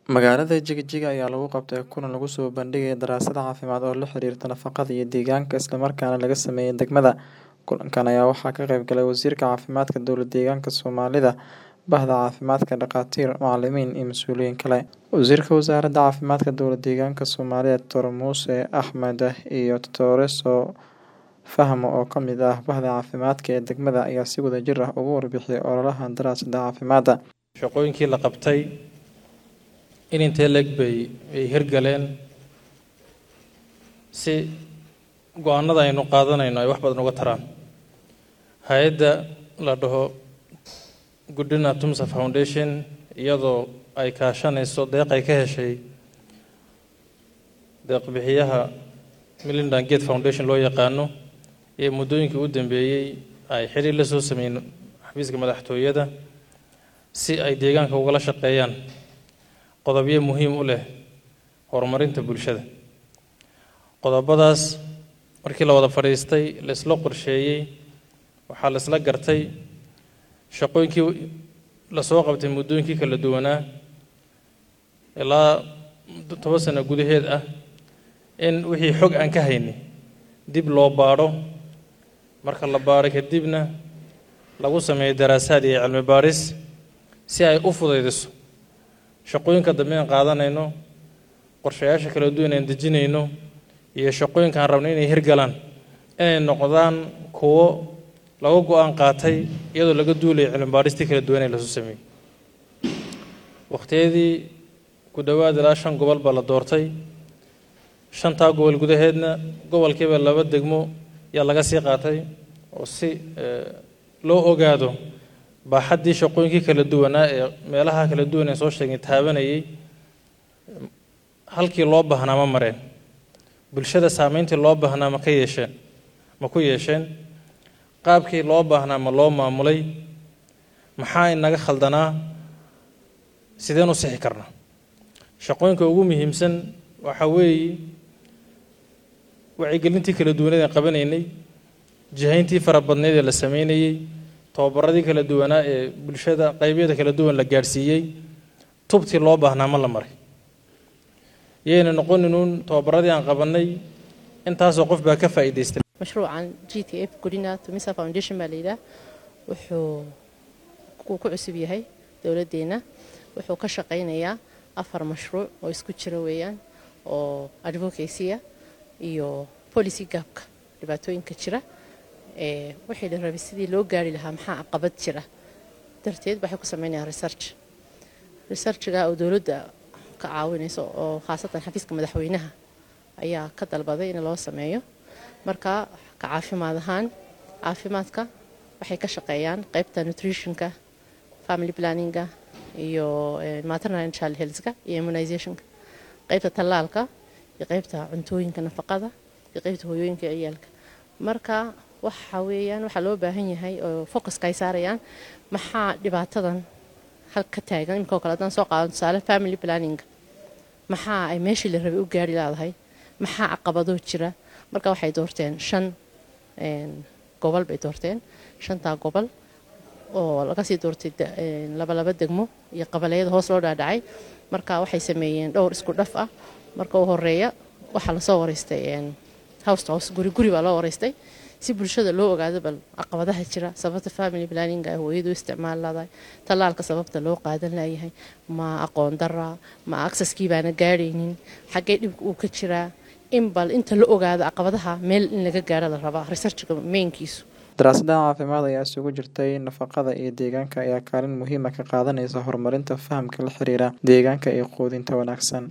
Magaalada Jigjiga ayaa lagu qabtay kulan lagu soo bandhigay daraasad caafimaad oo la xiriirta nafaqada iyo deegaanka isla markaana laga sameeyay degmada. Kulankan ayaa waxaa ka qayb galay Wasiirka Caafimaadka Dowlad-deegaanka Soomaalida, Bahda Caafimaadka, dhakhaatiir, macallimiin iyo mas'uuliyiin kale. Wasiirka Wasaaradda Caafimaadka Dowlad-deegaanka Soomaalida Dr. Muuse Axmed iyo Dr. Fahmo oo ka mid ah Bahda Caafimaadka ee degmada ayaa si wadajir ah uga warbixiyay ololaha daraasadda caafimaadda. shaqooyinkii la qabtay in intee leeg bay ay hirgaleen si go-aanada aynu qaadanayno ay wax badan uga taraan hay-adda la dhaho Goodina Tumsa Foundation iyadoo ay kaashanayso deeq ay ka heshay deeq-bixiyaha Melinda Gates Foundation loo yaqaano ee muddooyinkii u dambeeyey ay xiriir la soo sameeyeen xafiiska madaxtooyada si ay deegaanka ugala shaqeeyaan qodobyo muhiim u leh horumarinta bulshada qodobadaas markii la wada fadhiistay la isla qorsheeyey waxaa la isla gartay shaqooyinkii lasoo qabtay muddooyinkii kala duwanaa ilaa toban sano gudaheed ah in wixii xog aan ka haynay dib loo baadho marka la baadho kadibna lagu sameeyo daraasaad iyo cilmi baadhis si ay u fudaydiso shaqooyinka dambe aan qaadanayno qorshayaasha kala duwan aan dejinayno iyo shaqooyinka aan rabno inay hirgalaan inay noqdaan kuwo laga go-aan qaatay iyadoo laga duulayo cilmi baadhistii kala duwan ee lasoo sameeyey waqtiyadii ku dhowaad ilaa shan gobol baa la doortay shantaa gobol gudaheedna gobolkiiba laba degmo yaa laga sii qaatay oo si loo ogaado baaxaddii shaqooyinkii kala duwanaa ee meelaha kala duwan ee soo sheegay taabanayay halkii loo baahnaa ma mareen bulshada saameyntii loo baahnaa ma ka yeesheen ma ku yeesheen qaabkii loo baahnaa ma loo maamulay maxaa inaga khaldanaa sideen u sixi karnaa shaqooyinka ugu muhiimsan waxaa weeye wacyigelintii kala duwaneed aan qabanaynay jihayntii fara badneed ee la sameynayey tababaradii kala duwanaa ee bulshada qaybyada kala duwan la gaadhsiiyey tubtii loo baahnaa ma la maray yayna noqoninuun tababaradii aan qabanay intaasoo qof baa ka faa'iidaystay mashruucan g t f godina tumisa foundation baa layidhaah wuxuu ku cusub yahay dowladdeena wuxuu ka shaqaynayaa afar mashruuc oo isku jira weeyaan oo advocacy-a iyo policy gaabka dhibaatooyinka jira wixii la rabay sidii loo gaari lahaa maxaa caqabad jira darteed waxay ku sameynayaan research researchga oo dowladda ka caawinayso oo khaasatan xafiiska madaxweynaha ayaa ka dalbaday in loo sameeyo marka ka caafimaad ahaan caafimaadka waxay ka shaqeeyaan qaybta nutritionka family planninga iyo maternal and child healthka iyo immunizationka qaybta tallaalka iyo qaybta cuntooyinka nafaqada iyo qaybta hooyooyinka ciyaalka marka waxa weeyaan waxaa loo baahan yahay oo focuska ay saarayaan maxaa dhibaatadan halka taagan imika oo kale haddaan soo qaado tusaale family planninga maxaa ay meeshii la rabay u gaari laadahay maxaa caqabadoo jira marka waxay doorteen shan gobol bay doorteen shantaa gobol oo laga sii doortay laba laba degmo iyo qabaleyada hoos loo dhaadhacay marka waxay sameeyeen dhowr isku dhaf ah marka u horeeya waxaa lasoo wareystay house to house guri guri baa loo wareystay si bulshada loo ogaado bal caqabadaha jira sababta family planninga ay hooyadu isticmaal laadahay tallaalka sababta loo qaadan layahay ma aqoon dara ma aksaskii baana gaadhaynin xaggee dhibka uu ka jiraa in bal inta la ogaado caqabadaha meel in laga gaaro la rabaa researchka meynkiisu daraasadda caafimaad ayaa isugu jirtay nafaqada iyo deegaanka ayaa kaalin muhiima ka qaadanaysa horumarinta fahamka la xiriira deegaanka iyo quudinta wanaagsan